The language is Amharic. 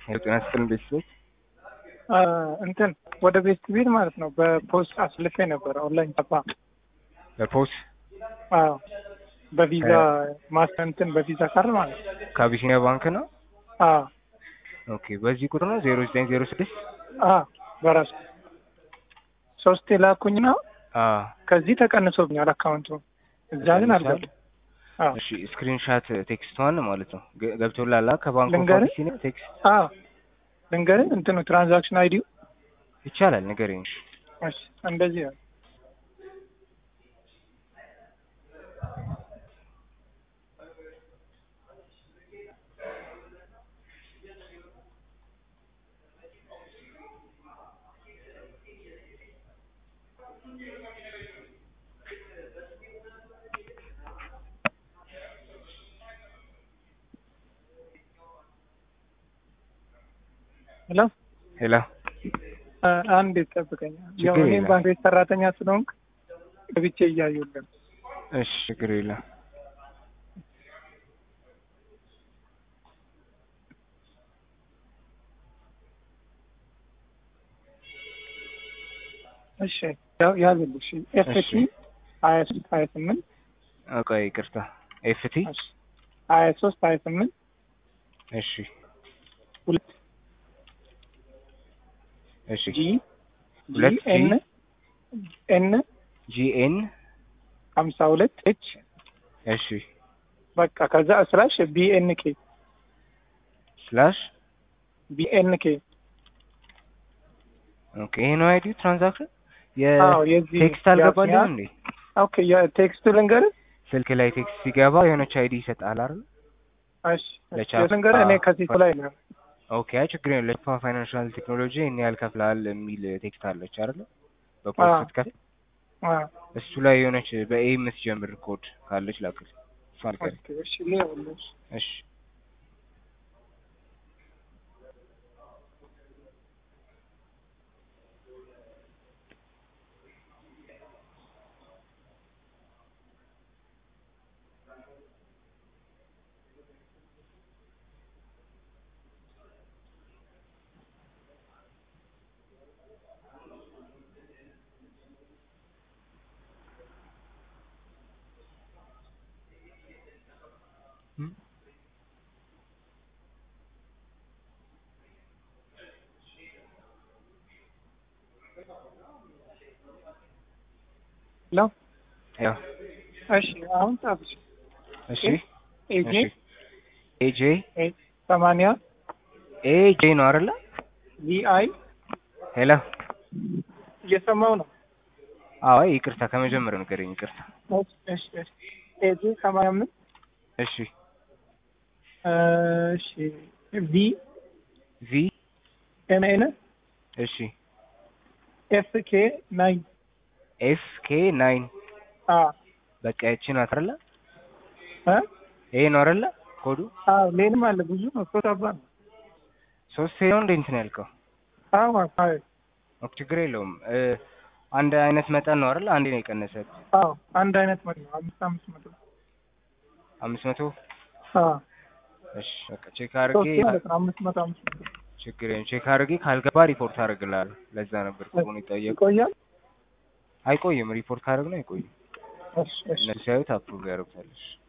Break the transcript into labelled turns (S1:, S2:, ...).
S1: የጤና ይስጥልን ቤተሰቦች
S2: እንትን ወደ ቤት ቤት ማለት ነው በፖስት አስልፌ ነበር ኦንላይን ጠፋ።
S1: በፖስ
S2: አዎ በቪዛ ማስተር እንትን በቪዛ ካርድ ማለት ነው።
S1: ከአቢሲኒያ ባንክ ነው።
S2: አዎ
S1: ኦኬ በዚህ ቁጥር ነው ዜሮ ዘጠኝ ዜሮ ስድስት
S2: አዎ በራሱ ሶስት የላኩኝና
S1: አዎ
S2: ከዚህ ተቀንሶብኛል አካውንቱ እዛ ግን አልገባም። አዎ
S1: እሺ ስክሪንሻት ቴክስቷን ማለት ነው ገ- ገብቶላል አ ከባንክ ኦፍ
S2: ልንገርህ?
S1: አቢሲኒያ ቴክስት
S2: አዎ ልንገርህ እንትኑ ትራንዛክሽን አይዲው
S1: ይቻላል ንገረኝ እሺ
S2: እሺ እንደዚህ ነው። ሄሎ
S1: ሄላ
S2: አ- አንድ ይጠብቀኛል።
S1: ችግር
S2: ያው እኔም
S1: የለም።
S2: ባንክ ቤት ሰራተኛ ስለሆንክ ገብቼ እያዩልን
S1: እሺ ችግር የለም
S2: እሺ ያው ያዝልሽ ኤፍቲ
S1: እሺ።
S2: ሀያ ሶስት ሀያ ስምንት
S1: ቆይ ይቅርታ ኤፍቲ
S2: እሺ ሀያ ሶስት ሀያ ስምንት
S1: እሺ
S2: ሁለት
S1: እሺ
S2: ጂ
S1: ሁለት
S2: ጂ ኤን ኤን
S1: ጂኤን
S2: ሀምሳ ሁለት ኤች
S1: እሺ
S2: በቃ ከዛ ስላሽ ቢኤንኬ
S1: ስላሽ
S2: ቢኤንኬ
S1: ኦኬ ይሄ ነው አይዲ ትራንዛክሽን
S2: አዎ የዚህ
S1: የቴክስት አልገባልህም
S2: የአስኒያ-
S1: እንዴ
S2: ኦኬ የቴክስቱ ልንገርህ
S1: ስልክ ላይ ቴክስት ሲገባ የሆነች አይዲ ይሰጣል አይደል
S2: እሺ
S1: ለቻፕ-
S2: ልንገርህ እኔ
S1: አዎ።
S2: ከዚህ ላይ ነው
S1: ኦኬ አይ ችግር የለም ለቻፓ ፋይናንሻል ቴክኖሎጂ ይህን ያህል ከፍልሃል የሚል ቴክስት አለች አይደል በፖስት
S2: አዎ።
S1: ስትከፍል
S2: አዎ
S1: እሱ ላይ የሆነች በኤ የምትጀምር ኮድ ካለች ላክል እሷን ንገረኝ
S2: ኦኬ እሺ ሊሆንልሽ
S1: እሺ
S2: ለው
S1: ያው
S2: እሺ አሁን ጻፍሽ
S1: እሺ
S2: ኤጂ
S1: እሺ ኤጄ
S2: ሰማንያ
S1: ኤጄ ነው አይደለ
S2: ቪአይ
S1: ሄላ
S2: እየሰማው ነው
S1: አዎ አይ ይቅርታ ከመጀመሪያው ንገረኝ ይቅርታ
S2: እሺ እሺ እሺ ኤጂ ሰማንያ አምስት
S1: እሺ
S2: እሺ ቪ
S1: ቪ
S2: ኤን ኤን
S1: እሺ
S2: ኤፍ ኬ ናይን
S1: ኤፍ ኬ ናይን
S2: አ
S1: በቃ ይቺ ናት አይደለ
S2: እ
S1: ይሄ ነው አይደለ ኮዱ
S2: አዎ ሌላም አለ ብዙ ነው ሶስት አባ ነው
S1: ሶስት ነው እንደ እንትን ያልከው
S2: አዎ አዎ
S1: ኦኬ ችግር የለውም እ አንድ አይነት መጠን ነው አይደለ አንዴ ነው የቀነሰብ
S2: አዎ አንድ አይነት ማለት ነው አምስት አምስት መቶ
S1: አምስት መቶ
S2: አዎ
S1: እሺ በቃ ቼክ አድርጌ
S2: ሶስት ማለት ነው አምስት መቶ አምስት መቶ
S1: ችግር የለም ቼክ አድርጌ ካልገባ ሪፖርት አደርግልሃለሁ ለዛ ነበር ቁጥሩን የጠየቁ
S2: ይቆያል
S1: አይቆይም ሪፖርት ካደረግነው አይቆይም
S2: እሺ እሺ
S1: እነሱ ሲያዩት አፕሩቭ ያደርጉታል እሺ